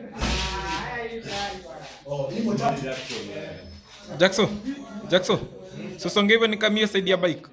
Oh, hivyo tatu. Jackson, Jackson. Sosonge hivyo nikamie saidi ya bike.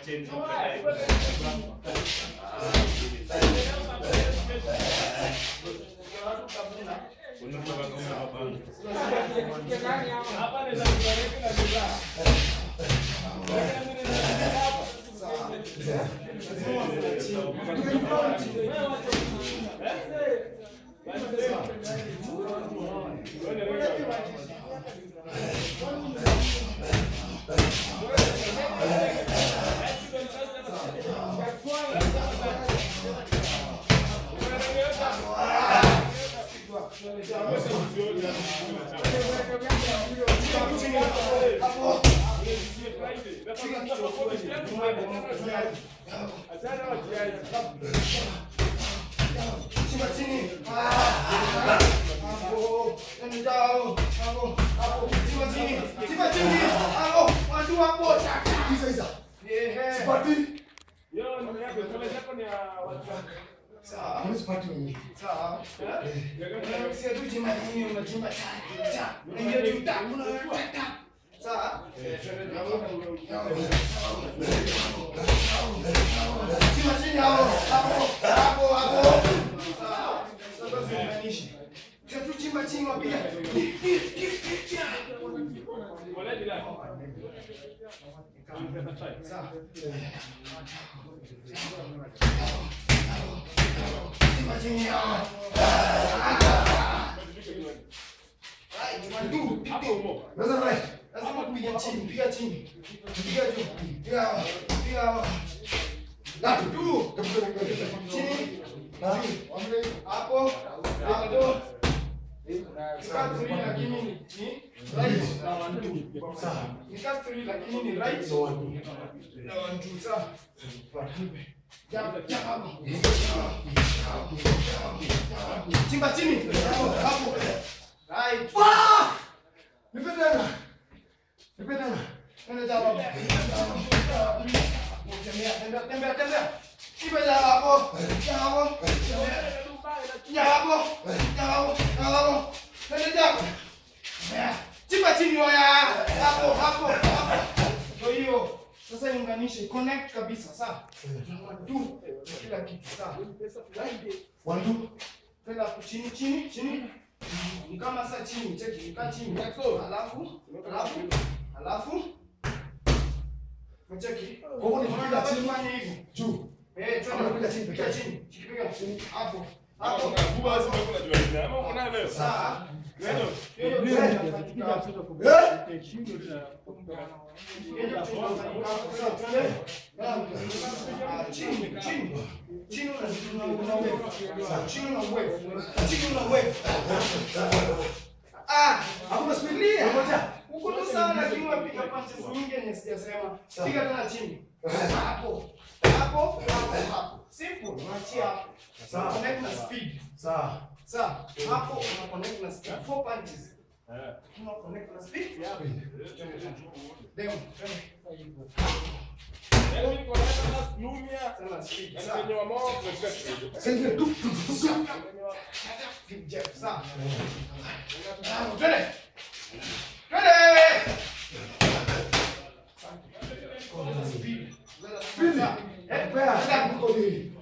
Chimba chini. Hapo. Tena jao. Hapo. Hapo. Chimba chini. Chimba chini. Hapo. Watu hapo. Hizo hizo. Ehe. Sipati. Sawa. Hamna sipati wenyewe. Sawa. Eh. Sio tu chimba chini unachimba cha. Cha. Unaingia juu ta. Unaweka ta. Sawa. Chimba chini hapo. Hapo. Hapo. Hapo. Sawa. Sasa ziunganishe. Sio tu chimba chini wapiga. Sawa. Chimba chini hapo. Right, one, two, hapo. Sasa right. Lazima kupiga chini, piga chini. Piga juu. Piga hapo. Piga hapo. Na juu. Chini. Juu. Hapo. Hapo. Nika three lakini ni ni right na one two. Sawa. Nika three lakini ni right na one two. Sawa. Jump, jump hapo. Chimba chini. Hapo, hapo. Right. Ah! Nipe tena. Nipe tena. Tena jawa hapo. Tembea, tembea, tembea, tembea. Chimba jawa hapo. Jawa hapo. Jawa hapo. Jawa hapo. Jawa hapo. Tena jawa. Tembea. Chimba chini hoya. Hapo, hapo, hapo. Ndio hiyo. Sasa iunganishe, connect kabisa, sawa? One, two, kila kitu, sawa? One, two. Tena hapo chini, chini, chini. Ni kama saa chini, cheki, kaa chini. Alafu, alafu, alafu. Cheki. Kwa hivyo nikipiga Unataka chini, kufanya hivi. juu. Eh, Ama twende napiga chini peke piga yake. chini. Piga chini. Hapo. Hapo. Sawa. Hiyo hiyo inafanyika hapo. Hakuna speed. Ngoja. Piga tena chini. Hapo. Hapo, hapo, hapo. Simple, unaachia hapo. Sawa. Connect na speed. Sawa. Sawa. Hapo una connect na speed. Four punches. Una connect na speed. Then, tena speed. Sawa. Sasa tu tu tu tu. Big Jeff, sawa. Ah, Twende. Twende. Speed. Speed. Sawa. Eh, Pea. twende. Uko nini?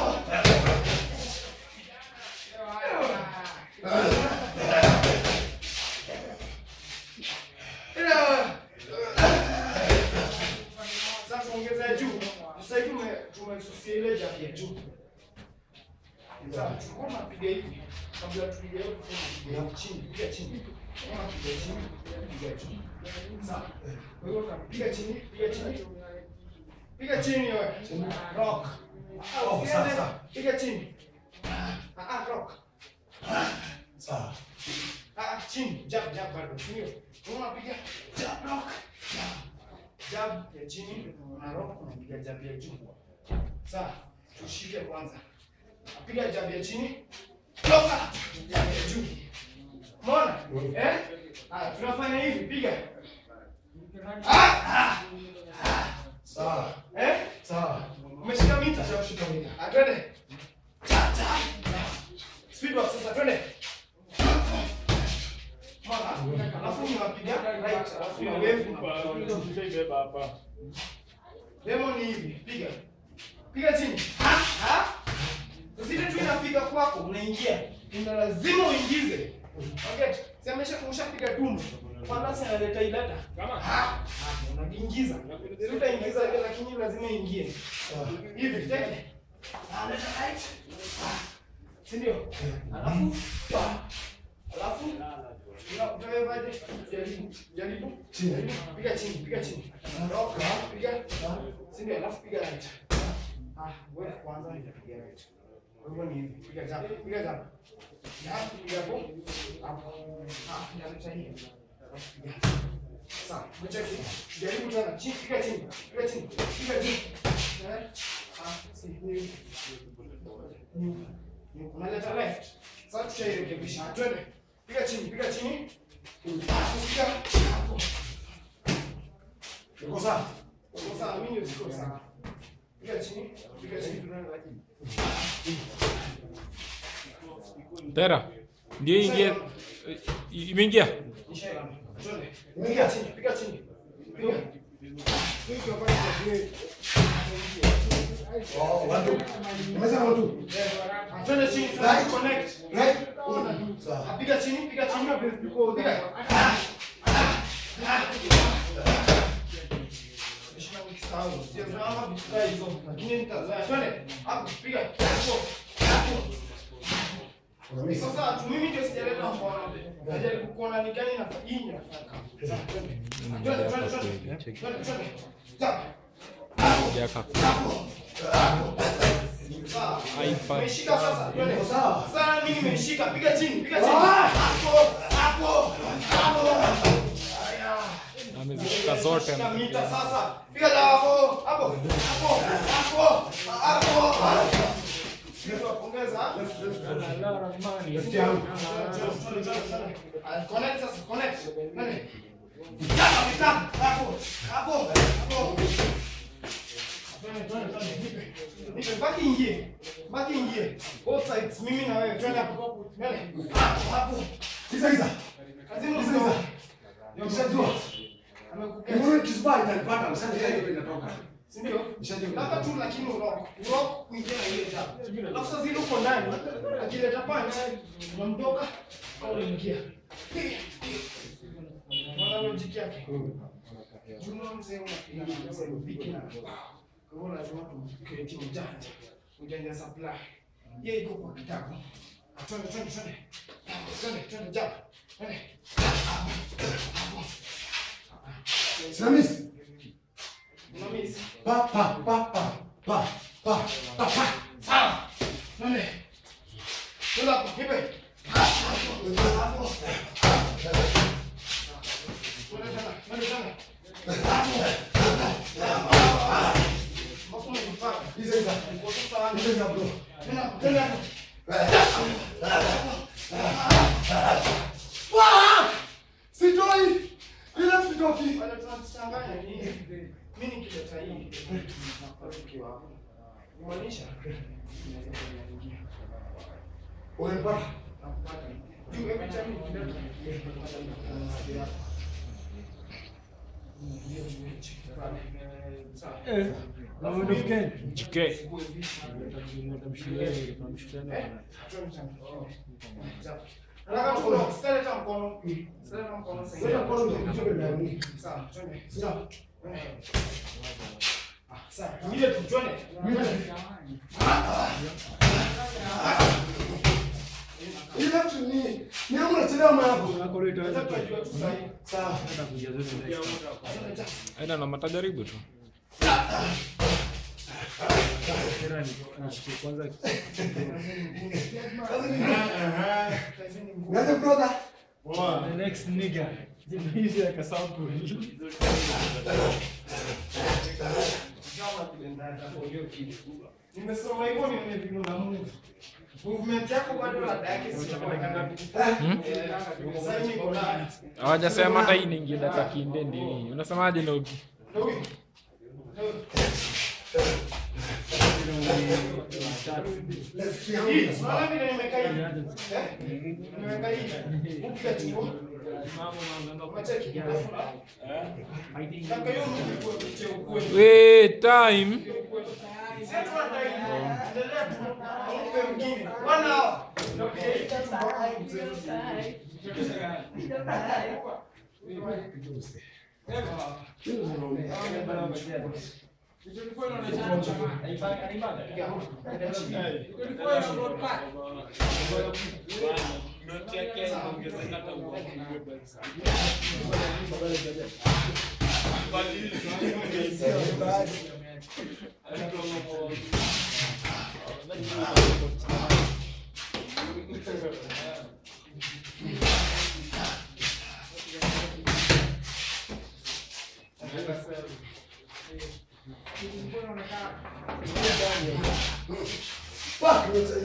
Sasa ongeza ya juu. Sasa hivi tume tumesusia ile jack ya juu. Sasa tulikuwa tunapiga hivi kabla tupige hiyo tupiga chini, piga chini. Kama piga chini, piga juu. Sawa. Kwa hiyo tunapiga chini, piga chini. Piga chini wewe. Rock. Oh, Usiende, sawa, sawa. Piga chini. Ah, ah, rock. Sawa. Ah, chini, jab jab bado. Sio. Unapiga jab rock. Jab. Jab ya chini na rock unapiga jab ya juu. Sawa. Tushike kwanza. Napiga jab ya chini. Toka. Jab ya juu. Umeona? Eh? Ah, tunafanya hivi, piga. Ah! ah. Sawa. Eh? Sawa. Umeshika mita? Shika mita. Ah, twende. Cha cha. Speed walk sasa twende. flat alafu na wave na Demo ni hivi, piga. Piga chini. Ha? Ha? Zile tu inafika kwako, unaingia. Ndio lazima uingize. Okay. Si amesha ushapiga dumu. Kwanza sasa analeta ilata. Kama ha? Unaingiza. Si utaingiza ile lakini lazima ingie. Hivi, take. Analeta right. Si ndio? Alafu pa. Alafu Una- utawevaje? Jaribu, jaribu. Chini. Jaribu. Piga chini, piga chini. Roka, piga. Si ndio? Alafu piga right. Ah, wewe kwanza nitapiga right. Kwa hivyo ni hivi, piga jump, piga jump. Jump, piga hapo. Hapo. Ah, naleta hii. Alafu piga. Sawa, mcheki. Jaribu tena. Chini, piga chini. Piga chini. Piga chini. Eh? Ah, si ni. Ni. Ni unaleta left. Sasa tushairekebisha. Twende. Piga chini, piga chini. Piga hapo. Uko sawa? Uko sawa, mimi ndio siko sawa. Piga chini, piga chini. Tera. Ndio ingie. Imeingia. Nishaelewa. Twende. Piga chini, piga chini. Piga. Piga pale kwa plate. Oh, watu. Umesema watu. Ah, Twende chini, Right. twende connect. Right? Ah, Piga chini, piga chini. Piga. Heshima nikisahau. Sijazoea vitu kama hizo. Lakini nitazoea. Twende. Hapo, piga. Hapo. Hapo. Unamisi. Sasa tu mimi ndio sijaleta mkono. Najaribu kuona ni gani nafanya. Hii inafanya. Sawa, twende. Twende, twende, twende. Twende, twende. Sawa. Jaka. Sawa. iPad. Umeshika sasa. Twende. Uko sawa? Sasa mimi nimeshika. Piga chini, piga chini. Ah! Hapo, hapo, hapo. Haya. Amezishika zote. Shika mita sasa. Piga hapo, hapo, hapo, hapo, hapo. Sio pongeza. Left yangu. Ah, Connect sasa, connect. Nani? Mitaka, mitaka. Hapo, hapo, hapo. Twende, twende, twende. Nipe. Nipe, baki ingie. Baki ingie. Both sides, mimi na wewe. Twende hapo. Twende. Hapo, hapo. Kisa kisa. Kazini Kisa kisa. Nishajua. Amekukea. Mbona kisubali itanipata? Msanje hiyo inatoka. Si ndio? Nishajua. Labda tu lakini urock. Urock kuingia na ile jab. Alafu sasa zile uko ndani. Akileta punch, unamtoka au unaingia. Mwana logic yake. Juma mzee unapiga na mzee mpiki na. Kwa hiyo lazima tu ujanja. Ujanja supply. Yeye iko kwa kitabu. Ah, Twende, twende, twende. Twende, twende, jab. Twende. Hapo, hapo. Simamisi. Unamisi. Pa pa pa pa pa pa pa pa. Sawa. Twende. Twende hapo, nipe. Hapo. Hapo. Twende tena, twende tena. Hapo. Hapo umejipaka. Kisa kisa. Uko sasa Kisa kisa bro. Twende hapo, twende hapo. Fuck! Sitoi. Ila sitoki. Wale tunachanganya ni hivi. Mimi nikileta hii. Ukiwa hapo. Kumaanisha inaweza kuingia. Unanipata? Nakupata. Juu every time nikileta napata Jike. Nataka tu usilete mkono. Usilete mkono sasa. Sasa kwa nini unajua ndani? Sawa, twende. Sio. Ah, sawa. Ile tu twende. Ila tu ni ni hapo unachelewa mambo. Sasa tunajua tu sasa. Sawa. Aina na matajaribu tu. Ngaje brother? The next nigga. Hizi like a sample. Nimesoma hivyo nione vile una move. Movement yako bado rada yake si kwa Sasa niko na Hawajasema hata hii ni ingie data kinde ndio. Unasemaje Nogi? ndio. Let's see Hii, how unaona vile nimekaa hivi? Eh? Nimeweka hivi. Ukipiga chungu. Unacheki? Kaka, hiyo ni ukuwe- ukuwe- ukuwe- Wait, time. Fuck.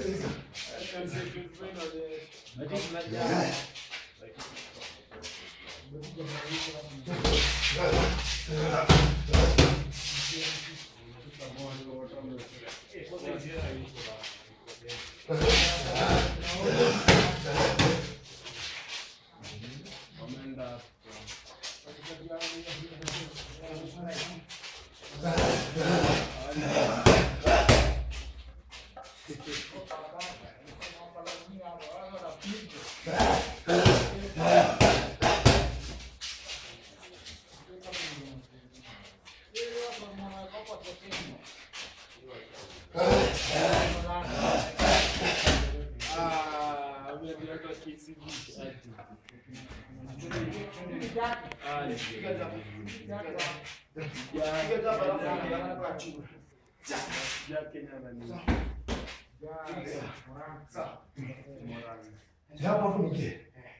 Hapa hapo nikie.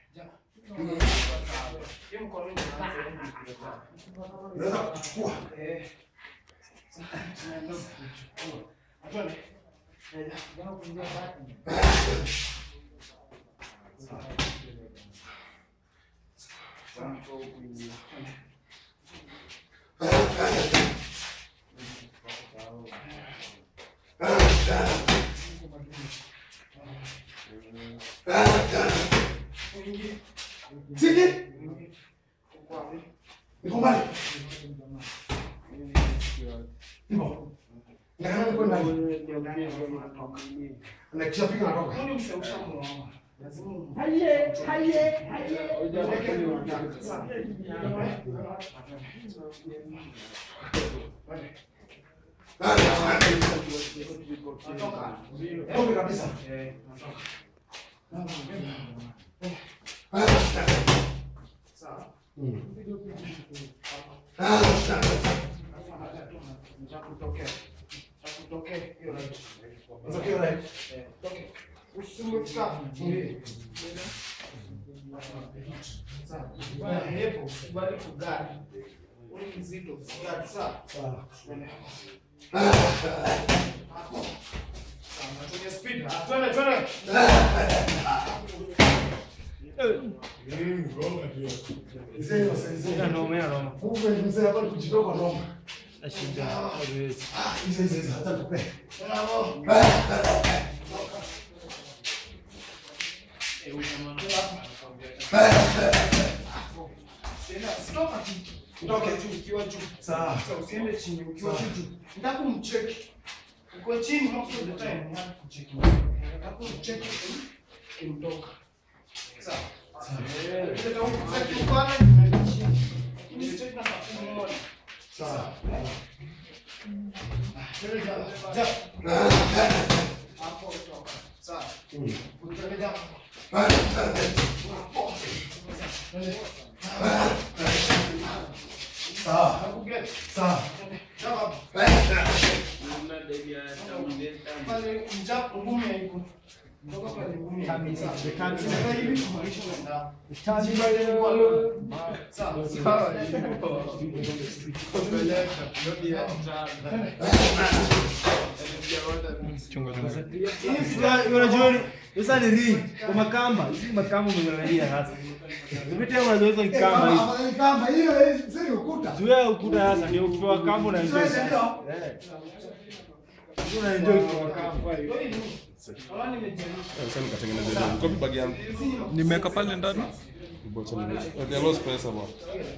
Unaweza kuchukua. Siki. Niko mbali. Niko. Nakana niko mbali. Na kisha piga natoka. Toka kabisa. Nitokea right. Sawa. Mzee, mzee, mzee. Kumbe mzee hapa ni kujitoa kwa noma. Ah, hizo hizo hizo hata nikupe. Nitoke. Sawa. usiende chini ukiwa juu nataka kumcheki uko chini most of the time nataka kucheki nataka kumcheki kimtoka sawa Nataka kumcheki upande chini ni cheki na pakini moja Sawa. Twende jana. Jana. Hapo toka. Sawa. Twende jana. Sawa. Nakugeti. Sawa. Jana hapo. Pale mjapo ngumi haiko. Ndoka pale ngumi. Sawa. Sasa hivi kumaanisha unaenda. Sawa. Sawa. Chunga chunga. Unajua sasa ni ring kwa makamba, hizi makamba umeangalia sasa. Umepitia unaweza ni kamba hivi. Kama ni kamba hiyo eh, sasa ni ukuta. Tuwe ukuta sasa ndio ukipewa kamba na Sasa ndio. Eh. Unaenjoy kwa kamba hiyo. Sasa nikatengeneza hiyo. Copy bag yangu. Nimeweka pale ndani. Bocha ni. Okay, lost pesa bwana.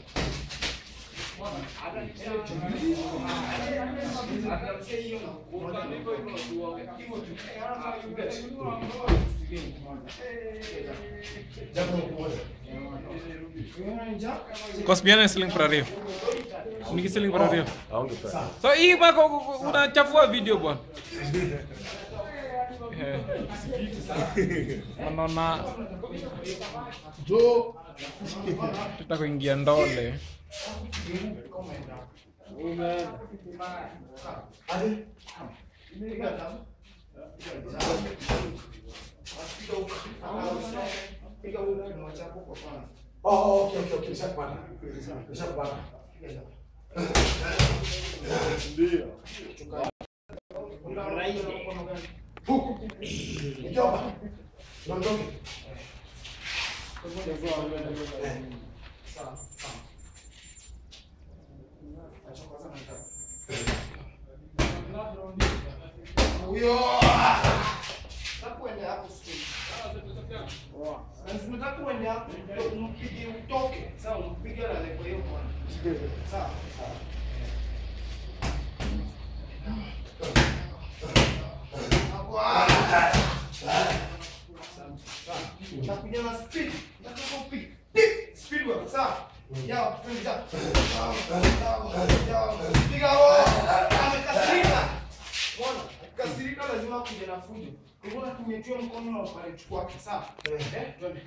Cost bien selling para Rio. Niki selling para Rio. Haungependa. So hii bako unachafua video bwana. Eh. Unaona Jo. tutakuingia ndole. Aje. Oh, oh, okay, okay, okay. Nishakupata. Nishakupata. Huku. Mjomba. Nondoke. Eh. Sawa, sawa. Huyo. Takwende hapo straight. Lazima takwende hapo ndio umpige utoke. Sawa, umpige la lepo hiyo bwana. Sawa, sawa. Hapo. ah. Sawa. Nakuja na speed. Nataka upige. Dip. Speed work. Sawa. Yao, twende jao. Yao, yao, yao. Piga wao. Amekasirika. Mbona? Akikasirika lazima kuja na fujo. Kwa hivyo tumetua mkono na ukalichukua kwake, sawa? Eh, twende.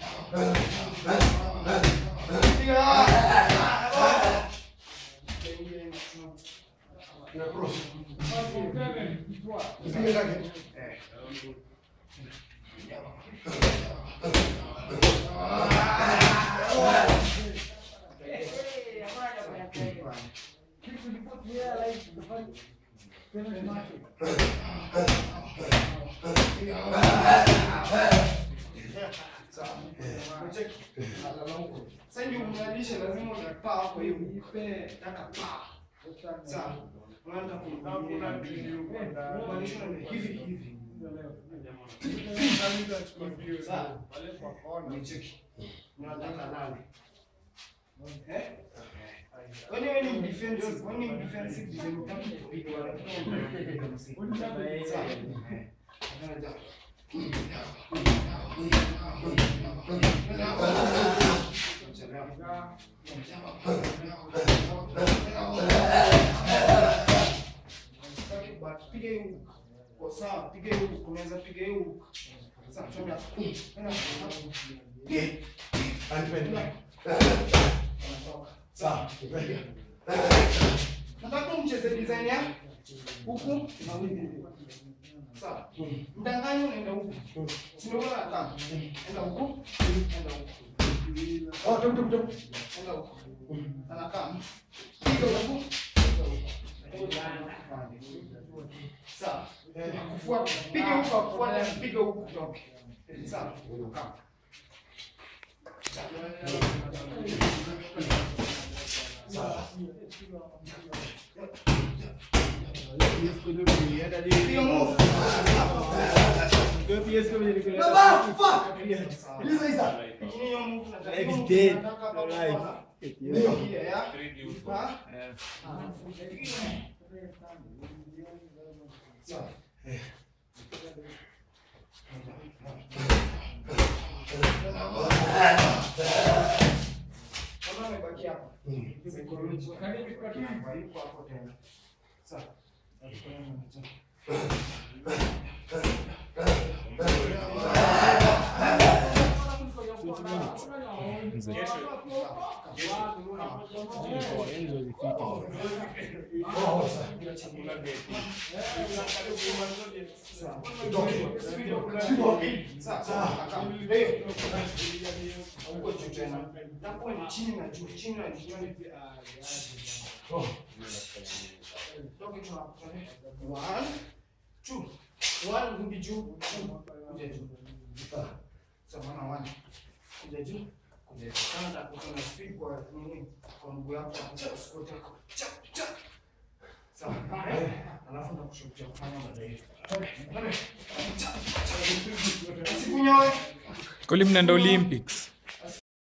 Piga. Na cross. Ipige zake. Eh. Sasa ndio unalisha lazima unapaa hapo hiyo. Taka paa. Sawa. Unaanza kumwambia kumaanisha ni hivi hivi. Sawa. Umecheki. Unataka nani? Eh? Kwani wewe ni defensive? Kwani ni defensive design utaki kupiga wala Sawa. Unaanza. Piga hiyo hook. Kwa sawa, piga hiyo hook. Unaweza piga hiyo hook. Sasa chomea. Enda. Anda. Sawa. Nataka mcheze design ya huku na huku. Sawa. Mdanganyo unaenda huku. Sio wewe kama. Enda huku, enda huku. Oh, tum tum tum. Enda huku. Anakaa. Piga huku. piga huku. Sawa. Kufuata. Piga huku, kufuata, piga huku kutoke. Sawa. Kaa. Sawa. Piga move. Baba, fuck. Lisa, Lisa. Lakini hiyo move nataka- Life is dead. nataka hapa Life. kuona. Ndio. Ile ya. Ha? Sawa. Kama amebaki hapa. Psychology. Hapa, yuko hapo tena. Sawa. chini na juu, chini na juu. Toke tu hapo. One, two. One, rudi juu, two. Kuja juu. Sawa, maana one. Kuja juu. Kuja juu. Kama utakuwa na speed kwa nini? Kwa mguu yako, usikute. Chap, chap. Sawa. Eh, Alafu ndakushautia kufanya baadaye. Sikunyoe. Kuli mnaenda Olympics.